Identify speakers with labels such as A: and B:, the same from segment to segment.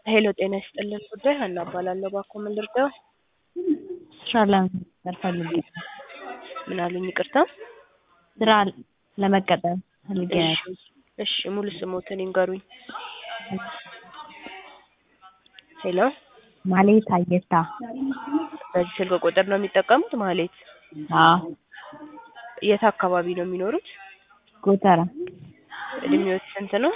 A: ሄሎ ጤና ይስጥልን ጉዳይ ሀና እባላለሁ። እባክዎ ምን ልርዳው?
B: ስራ ለመቀጠር ፈልጌ ነው።
A: ምን አሉኝ? ይቅርታ።
B: ስራ ለመቀጠር ፈልጌ ነው።
A: እሺ እሺ፣ ሙሉ ስሞትን ይንገሩኝ። ሄሎ
B: ማሌት አየታ።
A: በዚህ ስልክ ቁጥር ነው የሚጠቀሙት? ማሌት
B: አዎ
A: የት አካባቢ ነው የሚኖሩት?
B: ጎተራ
A: እድሜዎት ስንት ነው?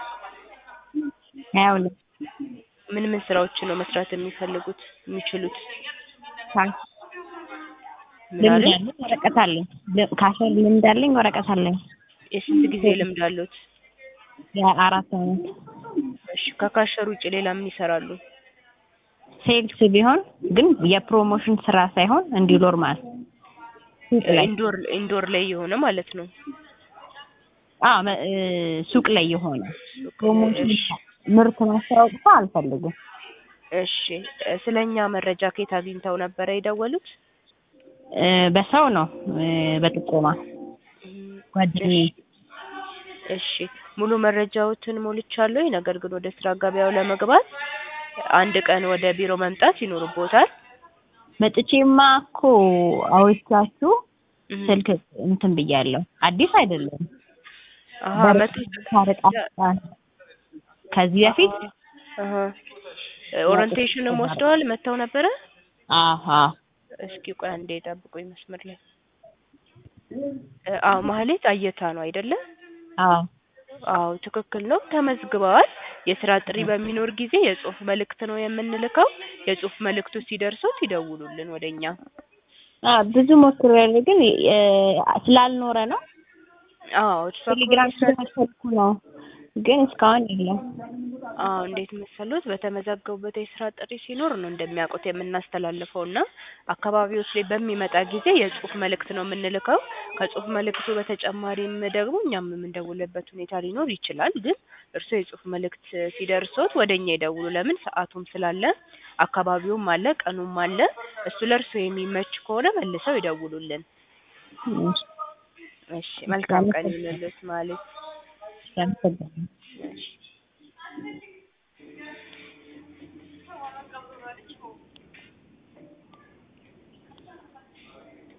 B: ሀያ ሁለት
A: ምን ምን ስራዎችን ነው መስራት የሚፈልጉት የሚችሉት?
B: ካሽ
A: ምን
B: ልምድ
A: አሉኝ?
B: አለኝ፣ ወረቀት አለኝ። ል- ካሸር ልምድ አለኝ፣ ወረቀት አለኝ።
A: የስንት ጊዜ ልምድ አሉት?
B: የአራት አመት
A: እሺ ከካሸር ውጭ ሌላ ምን ይሰራሉ?
B: ሴልስ ቢሆን ግን የፕሮሞሽን ስራ ሳይሆን እንዲሁ ኖርማል ሱቅ ላይ
A: ኢንዶር ኢንዶር ላይ የሆነ ማለት ነው።
B: አዎ መ- እ፣ ሱቅ ላይ የሆነ ፕሮሞሽን ምርት ማስታወቅ አልፈልግም።
A: እሺ እ፣ ስለኛ መረጃ ከየት አግኝተው ነበረ የደወሉት?
B: እ፣ በሰው ነው እ፣ በጥቆማ ጓደኛዬ
A: እሺ ሙሉ መረጃዎትን ሞልቻለሁ። ነገር ግን ወደ ስራ ገበያው ለመግባት አንድ ቀን ወደ ቢሮ መምጣት ይኖርቦታል።
B: መጥቼማ እኮ አውርቻችሁ
A: እህ፣
B: ስልክ እንትን ብያለሁ። አዲስ አይደለም።
A: አሀ መቶ
B: ታረቃ ከዚህ በፊት
A: አሀ ኦሪንቴሽንም ወስደዋል መጥተው ነበረ።
B: አሀ
A: እስኪ ቆይ አንዴ ጠብቁኝ መስመር ላይ እ፣ አዎ ማህሌት አየታ ነው አይደለ?
B: አዎ
A: አዎ ትክክል ነው። ተመዝግበዋል። የስራ ጥሪ በሚኖር ጊዜ የጽሁፍ መልእክት ነው የምንልከው። የጽሁፍ መልእክቱ ሲደርሶት ይደውሉልን ወደኛ።
B: አ ብዙ ሞክሬያለሁ ግን እ፣ ስላልኖረ ነው።
A: አዎ እሷ
B: ቴሌግራም ስለመሰልኩ ነው ግን እስካሁን የለም።
A: አዎ እንዴት መሰሉት፣ በተመዘገቡበት የስራ ጥሪ ሲኖር ነው እንደሚያውቁት የምናስተላልፈው እና አካባቢዎች ላይ በሚመጣ ጊዜ የጽሁፍ መልእክት ነው የምንልከው። ከጽሁፍ መልእክቱ በተጨማሪም ደግሞ እኛም የምንደውልበት ሁኔታ ሊኖር ይችላል። ግን እርስዎ የጽሁፍ መልእክት ሲደርሶት ወደ እኛ ይደውሉ። ለምን ሰዓቱም ስላለ አካባቢውም አለ ቀኑም አለ። እሱ ለእርስዎ የሚመች ከሆነ መልሰው ይደውሉልን።
B: እሺ፣
A: እሺ መልካም ቀን ይሁንልዎት ማለት
B: አመሰግናለሁ።
A: እሺ